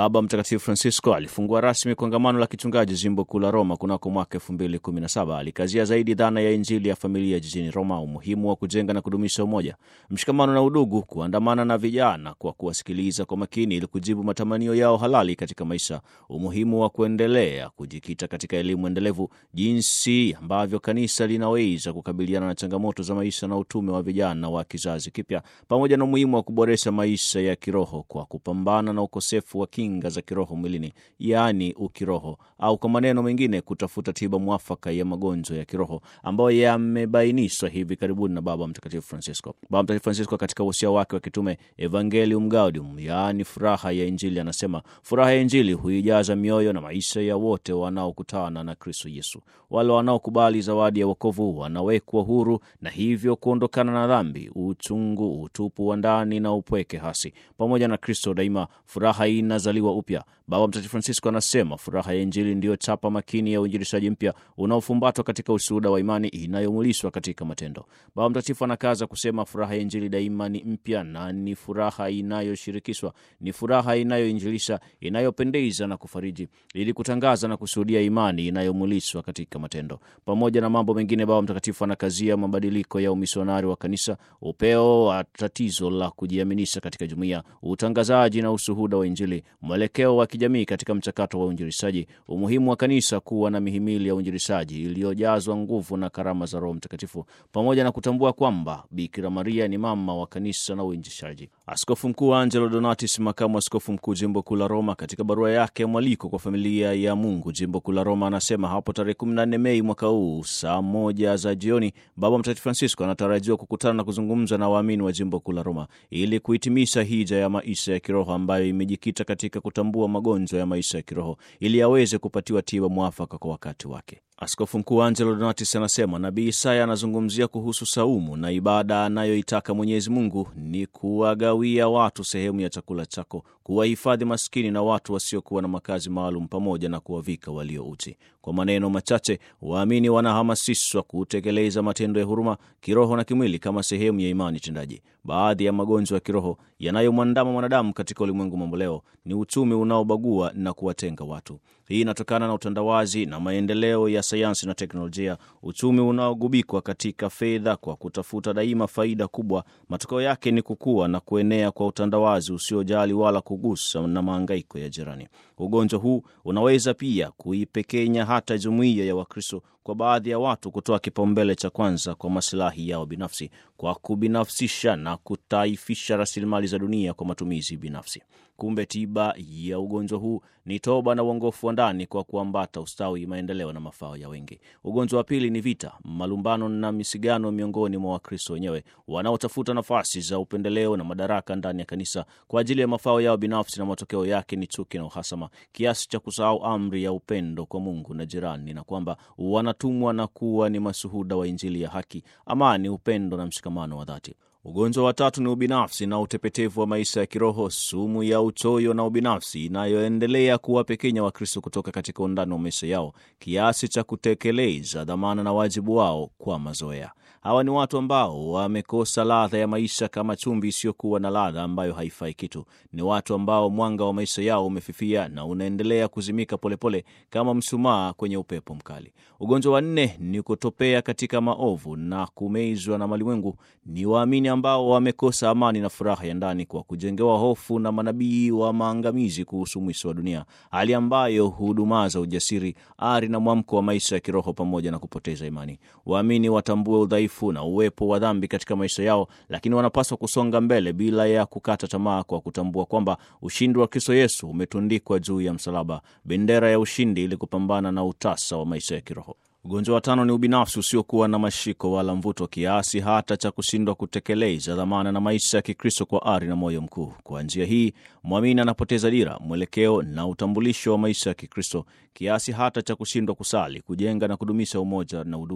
Baba Mtakatifu Francisco alifungua rasmi kongamano la kichungaji jimbo kuu la Roma kunako mwaka 2017. Alikazia zaidi dhana ya Injili ya familia jijini Roma, umuhimu wa kujenga na kudumisha umoja, mshikamano na udugu, kuandamana na vijana kwa kuwasikiliza kwa makini ili kujibu matamanio yao halali katika maisha, umuhimu wa kuendelea kujikita katika elimu endelevu, jinsi ambavyo kanisa linaweza kukabiliana na changamoto za maisha na utume wa vijana wa kizazi kipya, pamoja na umuhimu wa kuboresha maisha ya kiroho kwa kupambana na ukosefu wa kinga za kiroho mwilini, yaani ukiroho, au kwa maneno mengine kutafuta tiba mwafaka ya magonjwa ya kiroho ambayo yamebainishwa hivi karibuni na Baba Mtakatifu Francisco. Baba Mtakatifu Francisco katika usia wake wa kitume Evangelium Gaudium, yaani furaha ya Injili, anasema furaha ya Injili huijaza mioyo na maisha ya wote wanaokutana na Kristo Yesu. Wale wanaokubali zawadi ya wokovu wanawekwa huru na hivyo kuondokana na dhambi, uchungu, utupu wa ndani na upweke hasi. Pamoja na Kristo daima furaha hii inazaliwa upya. Baba Mtakatifu Francisco anasema furaha ya Injili ndiyo chapa makini ya uinjilishaji mpya unaofumbatwa katika ushuhuda wa imani inayomulishwa katika matendo. Baba Mtakatifu anakaza kusema furaha ya Injili daima ni mpya na ni furaha inayoshirikishwa, ni furaha inayoinjilisha, inayopendeza na kufariji, ili kutangaza na kushuhudia imani inayomulishwa katika matendo. Pamoja na mambo mengine, Baba Mtakatifu anakazia mabadiliko ya umisionari wa kanisa, upeo wa tatizo la kujiaminisha katika jumuiya, utangazaji na ushuhuda wa Injili, mwelekeo wa kijamii katika mchakato wa uinjilishaji, umuhimu wa kanisa kuwa na mihimili ya uinjilishaji iliyojazwa nguvu na karama za Roho Mtakatifu, pamoja na kutambua kwamba Bikira Maria ni mama wa kanisa na uinjilishaji. Askofu Mkuu Angelo Donatis, makamu askofu mkuu jimbo kuu la Roma, katika barua yake ya mwaliko kwa familia ya Mungu jimbo kuu la Roma, anasema hapo tarehe 14 Mei mwaka huu saa moja za jioni, Baba Mtakatifu Francisco anatarajiwa kukutana na kuzungumza na waamini wa jimbo kuu la Roma ili kuhitimisha hija ya maisha ya kiroho ambayo imejikita katika kutambua magonjwa ya maisha ya kiroho ili aweze kupatiwa tiba mwafaka kwa wakati wake. Askofu Mkuu Angelo Donatis anasema nabii Isaya anazungumzia kuhusu saumu na ibada anayoitaka Mwenyezi Mungu ni kuwagawia watu sehemu ya chakula chako, kuwahifadhi maskini na watu wasiokuwa na makazi maalum, pamoja na kuwavika walio uchi. Kwa maneno machache, waamini wanahamasishwa kutekeleza matendo ya huruma kiroho na kimwili kama sehemu ya imani tendaji. Baadhi ya magonjwa ya kiroho yanayomwandama mwanadamu katika ulimwengu mamboleo ni uchumi unaobagua na kuwatenga watu. Hii inatokana na utandawazi na maendeleo ya sayansi na teknolojia, uchumi unaogubikwa katika fedha kwa kutafuta daima faida kubwa. Matokeo yake ni kukua na kuenea kwa utandawazi usiojali wala kugusa na maangaiko ya jirani. Ugonjwa huu unaweza pia kuipekenya hata jumuiya ya Wakristo kwa baadhi ya watu kutoa kipaumbele cha kwanza kwa masilahi yao binafsi kwa kubinafsisha na kutaifisha rasilimali za dunia kwa matumizi binafsi. Kumbe tiba ya ugonjwa huu ni toba na uongofu wa ndani kwa kuambata ustawi, maendeleo na mafao ya wengi. Ugonjwa wa pili ni vita, malumbano na misigano miongoni mwa Wakristo wenyewe wanaotafuta nafasi za upendeleo na madaraka ndani ya kanisa kwa ajili ya mafao yao binafsi, na matokeo yake ni chuki na uhasama kiasi cha kusahau amri ya upendo kwa Mungu na jirani, na kwamba wanatumwa na kuwa ni mashuhuda wa Injili ya haki, amani, upendo na mshikamano wa dhati. Ugonjwa wa tatu ni ubinafsi na utepetevu wa maisha ya kiroho, sumu ya uchoyo na ubinafsi inayoendelea kuwapekenya Wakristo kutoka katika undani wa maisha yao kiasi cha kutekeleza dhamana na wajibu wao kwa mazoea. Hawa ni watu ambao wamekosa ladha ya maisha kama chumvi isiyokuwa na ladha ambayo haifai kitu. Ni watu ambao mwanga wa maisha yao umefifia na unaendelea kuzimika polepole kama mshumaa kwenye upepo mkali. Ugonjwa wa nne ni kutopea katika maovu na kumezwa na malimwengu. Ni waamini ambao wamekosa amani na furaha ya ndani kwa kujengewa hofu na manabii wa maangamizi kuhusu mwisho wa dunia, hali ambayo hudumaza ujasiri, ari na mwamko wa maisha ya kiroho pamoja na kupoteza imani. Waamini watambue udhaifu na uwepo wa dhambi katika maisha yao, lakini wanapaswa kusonga mbele bila ya kukata tamaa, kwa kutambua kwamba ushindi wa Kristo Yesu umetundikwa juu ya msalaba, bendera ya ushindi, ili kupambana na utasa wa maisha ya kiroho. Ugonjwa wa tano ni ubinafsi usiokuwa na mashiko wala mvuto, kiasi hata cha kushindwa kutekeleza dhamana na maisha ya Kikristo kwa ari na moyo mkuu. Kwa njia hii mwamini anapoteza dira, mwelekeo na utambulisho wa maisha ya Kikristo, kiasi hata cha kushindwa kusali, kujenga na kudumisha umoja na udugu,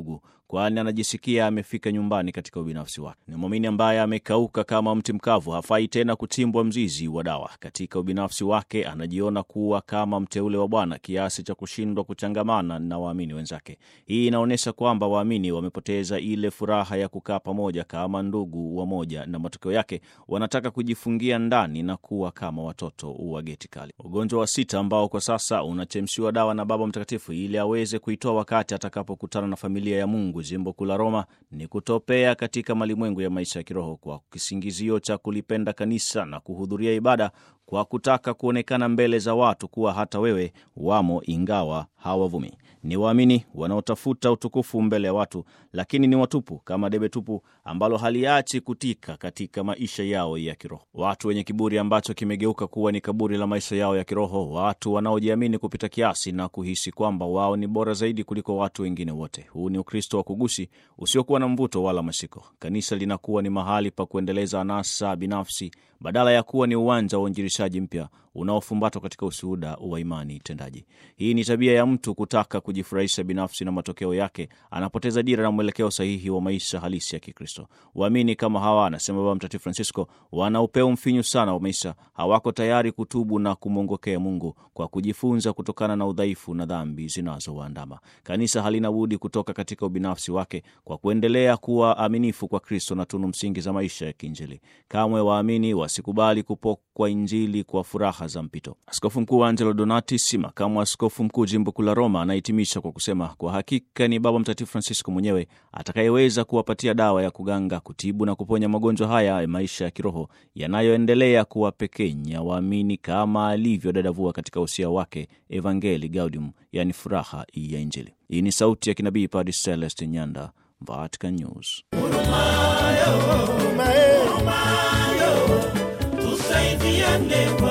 kwani anajisikia amefika nyumbani katika ubinafsi wake. Ni mwamini ambaye amekauka kama mti mkavu, hafai tena kutimbwa mzizi wa dawa. Katika ubinafsi wake anajiona kuwa kama mteule wa Bwana kiasi cha kushindwa kuchangamana na waamini wenzake. Hii inaonyesha kwamba waamini wamepoteza ile furaha ya kukaa pamoja kama ndugu wamoja, na matokeo yake wanataka kujifungia ndani na kuwa kama watoto wa geti kali. Ugonjwa wa sita ambao kwa sasa unachemshiwa dawa na Baba Mtakatifu ili aweze kuitoa wakati atakapokutana na familia ya Mungu jimbo kuu la Roma ni kutopea katika malimwengu ya maisha ya kiroho kwa kisingizio cha kulipenda kanisa na kuhudhuria ibada kwa kutaka kuonekana mbele za watu kuwa hata wewe wamo, ingawa hawavumi. Ni waamini wanaotafuta utukufu mbele ya watu, lakini ni watupu kama debe tupu ambalo haliachi kutika katika maisha yao ya kiroho. Watu wenye kiburi ambacho kimegeuka kuwa ni kaburi la maisha yao ya kiroho, watu wanaojiamini kupita kiasi na kuhisi kwamba wao ni bora zaidi kuliko watu wengine wote. Huu ni Ukristo wa kugusi usiokuwa na mvuto wala mashiko. Kanisa linakuwa ni mahali pa kuendeleza anasa binafsi badala ya kuwa ni uwanja wa uinjilishaji mpya unaofumbatwa katika ushuhuda wa imani tendaji. Hii ni tabia ya mtu kutaka kujifurahisha binafsi, na matokeo yake anapoteza dira na mwelekeo sahihi wa maisha halisi ya Kikristo. Waamini kama hawa, anasema Baba Mtakatifu Francisco, wana upeo mfinyu sana wa maisha, hawako tayari kutubu na kumwongokea Mungu kwa kujifunza kutokana na udhaifu na dhambi zinazowaandama. Kanisa halina budi kutoka katika ubinafsi wake kwa kuendelea kuwa aminifu kwa Kristo na tunu msingi za maisha ya kiinjili. Kamwe waamini wasikubali kupokwa Injili kwa furaha za mpito. Askofu Mkuu Angelo Donatis, makamu askofu mkuu jimbo kuu la Roma, anahitimisha kwa kusema, kwa hakika ni Baba Mtakatifu Francisco mwenyewe atakayeweza kuwapatia dawa ya kuganga, kutibu na kuponya magonjwa haya ya maisha ya kiroho yanayoendelea kuwapekenya waamini, kama alivyodadavua katika usia wake Evangelii Gaudium, yani furaha ya Injili. Hii ni sauti ya kinabii Padre Celeste Nyanda, Vatican News. Tusaidiane